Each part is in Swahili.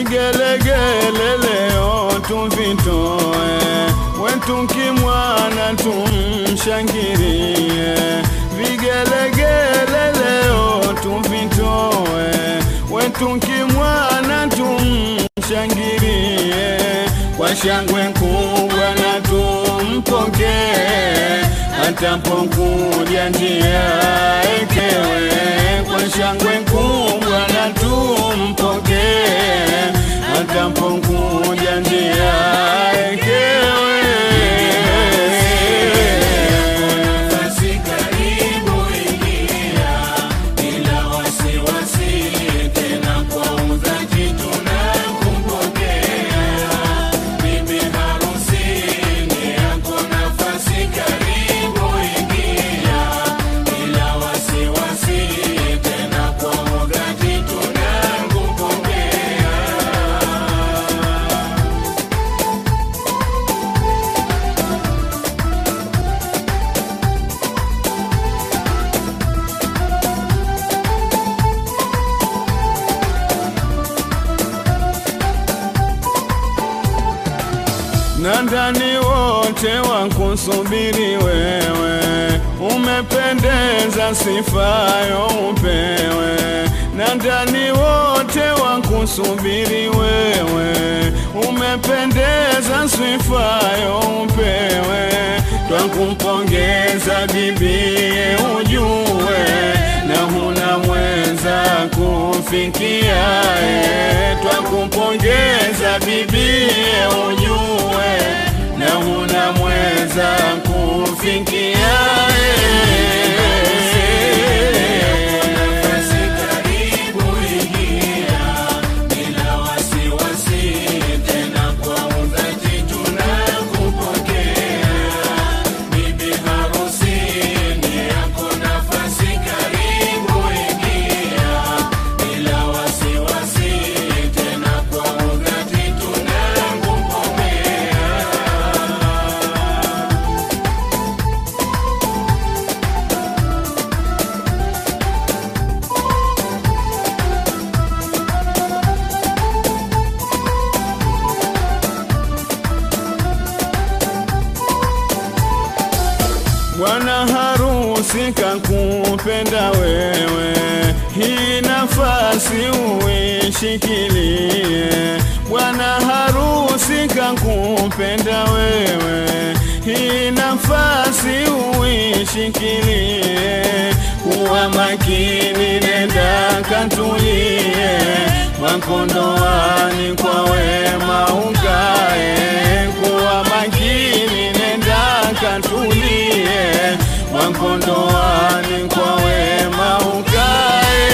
vigelegele leo tuvitoe, wetu kimwana tumshangilie, vigelegele leo tuvitoe, wetu kimwana tumshangilie, kwa shangwe kubwa na tumpokee, atapokuja njia ekewe, kwa shangwe kubwa na tumpokee, atapokuja njia ekewe. Nafasi karibu ingia, bila wasiwasi, tena kwa udhati tunakupokea. Bibi harusi ni yako, nafasi karibu ingia, bila wasiwasi, tena kwa udhati tunakupokea. na ndani wote wakusubiri wewe, umependeza sifayo upewe. Na ndani wote wakusubiri wewe, umependeza sifayo upewe. Twakumpongeza bibie, ujue na huna mwenza kufikiae. Twakumpongeza bibie, ujue na huna mwenza kufikiae. Nafasi karibu ingia, bila wasiwasi, tena kwa udhati tunakupokea. Bibi harusi ni yako, nafasi karibu ingia, bila wasiwasi, tena kwa udhati tunakupokea. Bwana harusi kakupenda wewe, hii nafasi uishikilie. Bwana harusi kakupenda wewe, hii nafasi uishikilie. Kuwa makini, nenda katulie, makondoani kwa wema ukae. Kuwa makini, nenda katulie, makondoani kwa wema ukae.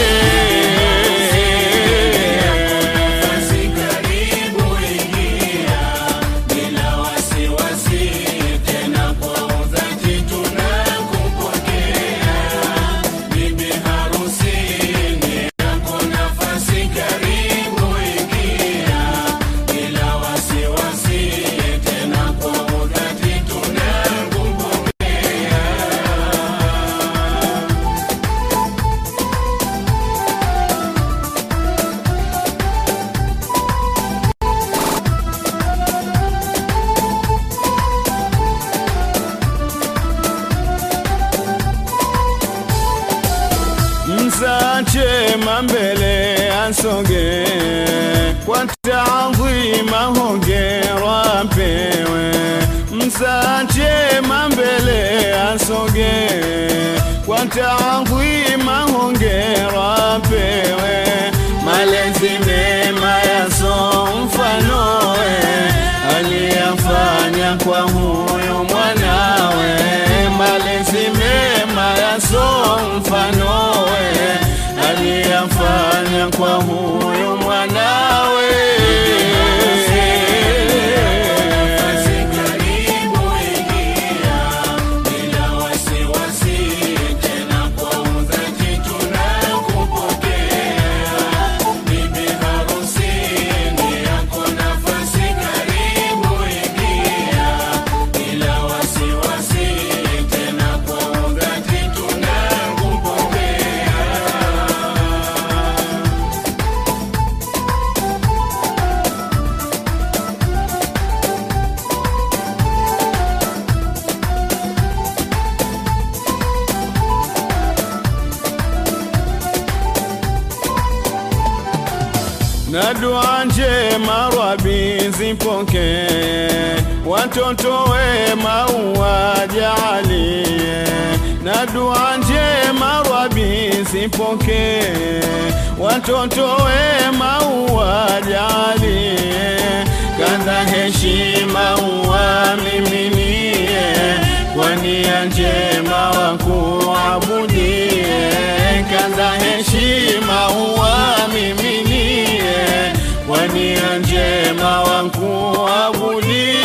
Nafasi karibu ingia, bila wasiwasi, tena kwa udhati tunakupokea. Bibi harusi ni yako, nafasi karibu ingia, bila wasiwasi, tena kwa udhati tunakupokea. Msachema mbele asoge kwa taadhima, hongera pewe. Msachema mbele asoge kwa taadhima, hongera pewe. Malezi mema yaso mfanowe aliyafanya kwa huyo mwanawe, malezi mema yaso mfanowe aliyafanya kwa huyo mwanawe. Nafasi karibu ingia, bila wasiwasi, tena kwa udhati tunakupokea. Bibi harusi ni yako, nafasi karibu ingia, na dua njema Rabi zipoke, watoto wema uwajalie, na dua njema Rabi zipoke, watoto wema uwajalie, kadha heshima uwamiminie, kwa nia njema wakuabudie, kadha heshima uwamiminie, kwa nia njema wakuabudie.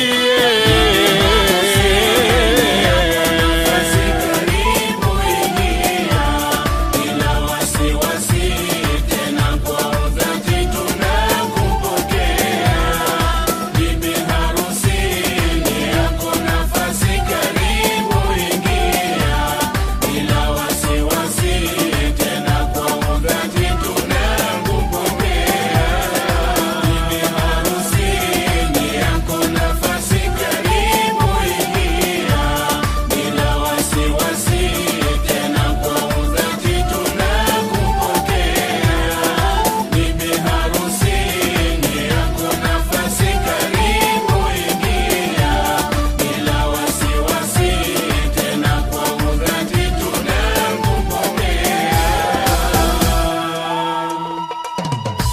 Nafasi karibu ingia, bila wasiwasi, tena kwa udhati tunakupokea. Bibi harusi ni yako, nafasi karibu ingia, bila wasiwasi, tena kwa udhati tunakupokea. Bibi harusi ni yako, nafasi karibu ingia, bila wasiwasi, tena kwa udhati tunakupokea. Bibi harusi ni yako, nafasi karibu ingia, bila wasiwasi, tena kwa udhati tunakupokea.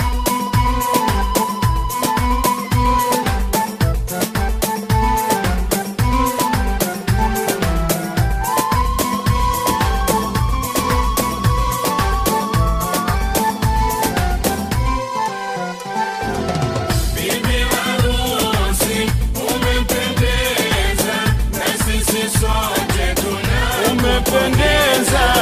Bibi harusi umependeza, na sisi sote tuna Umependeza